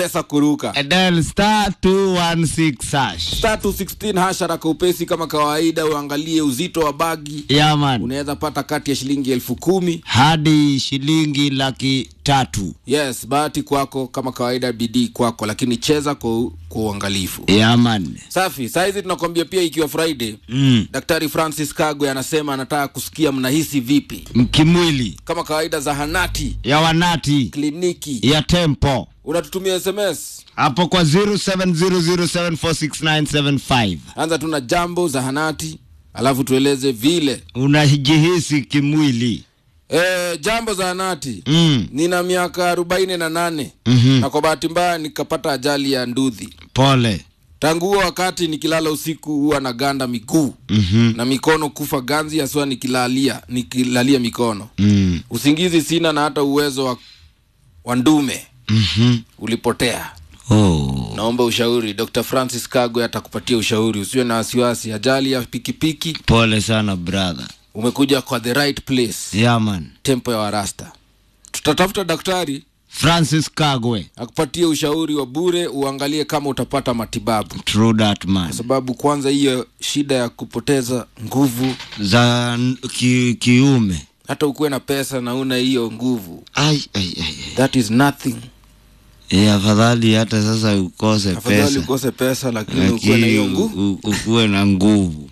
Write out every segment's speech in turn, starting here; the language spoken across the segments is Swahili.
pesa kuruka Dial star 216 hash. star 216 hashara kwa upesi kama kawaida uangalie uzito wa bagi Yeah, man. unaweza pata kati ya shilingi elfu kumi Hadi shilingi laki tatu. yes bahati kwako kama kawaida bidii kwako lakini cheza kwa, kwa uangalifu Yeah, man. safi sahizi tunakwambia pia ikiwa friday Mm. daktari francis kagwe anasema anataka kusikia mnahisi vipi Kimwili kama kawaida zahanati ya wanati kliniki ya tempo unatutumia sms hapo kwa 0700746975 anza tu na jambo zahanati alafu tueleze vile unajihisi kimwili e, jambo zahanati mm. nina miaka arobaini na nane mm-hmm. na kwa bahati mbaya nikapata ajali ya ndudhi pole tangu huo wakati nikilala usiku huwa na ganda miguu mm-hmm. na mikono kufa ganzi haswa nikilalia nikilalia mikono mm. usingizi sina na hata uwezo wa, wa ndume mm-hmm. ulipotea oh. naomba ushauri dr francis kagwe atakupatia ushauri usiwe na wasiwasi ajali ya pikipiki pole sana brother umekuja kwa the right place yaman tempo ya warasta tutatafuta daktari francis kagwe akupatie ushauri wa bure uangalie kama utapata matibabu true that man kwa sababu kwanza hiyo shida ya kupoteza nguvu za n- ki, kiume hata ukuwe na pesa na una hiyo nguvu ai, ai, ai. ai. that is nothing E, afadhali hata sasa ukose afadhali pesa ukose pesa lakini ukuwe na hiyo lakini nguvu u- u- ukuwe na nguvu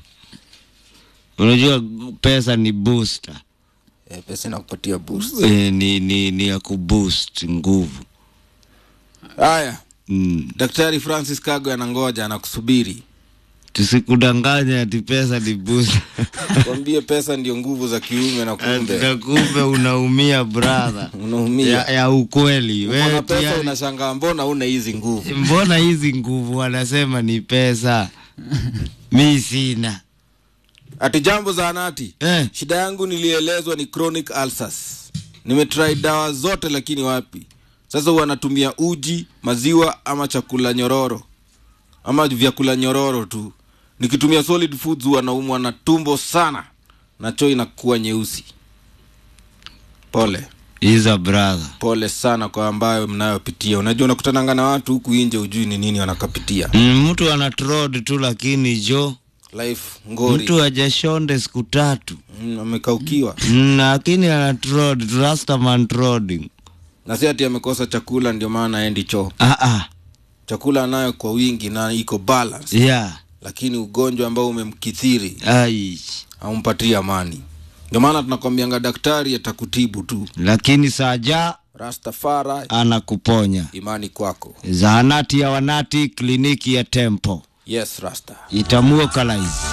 unajua pesa ni booster eh, pesa inakupatia boost e, ni, ni, ni ya kuboost nguvu haya mm. daktari francis kago anangoja anakusubiri tusikudanganya ati pesa ni booster kwambie pesa ndio nguvu za kiume na kumbe na kumbe unaumia brother unaumia ya, ya ukweli Uko na wewe pesa pia unashangaa mbona una hizi nguvu mbona hizi nguvu wanasema ni pesa mi sina ati jambo za anati eh, shida yangu nilielezwa ni chronic ulcers nimetrai dawa zote lakini wapi sasa huwa natumia uji maziwa ama chakula nyororo ama vyakula nyororo tu nikitumia solid foods huwa naumwa na tumbo sana na choo inakuwa nyeusi pole iza brother pole sana kwa ambayo mnayopitia unajua unakutananga na watu huku nje ujui ni nini wanakapitia Mm, mtu ana trod tu lakini jo life ngori mtu ajashonde siku tatu Mm, amekaukiwa Mm, lakini ana trod rastaman trodding na si ati amekosa chakula ndio maana aendi choo ah, ah. chakula anayo kwa wingi na iko balance yeah. lakini ugonjwa ambao umemkithiri Ai. haumpatii amani ndio maana tunakwambianga daktari atakutibu tu lakini saja rastafara anakuponya imani kwako zahanati ya wanati kliniki ya tempo yes rasta itamuokalaizi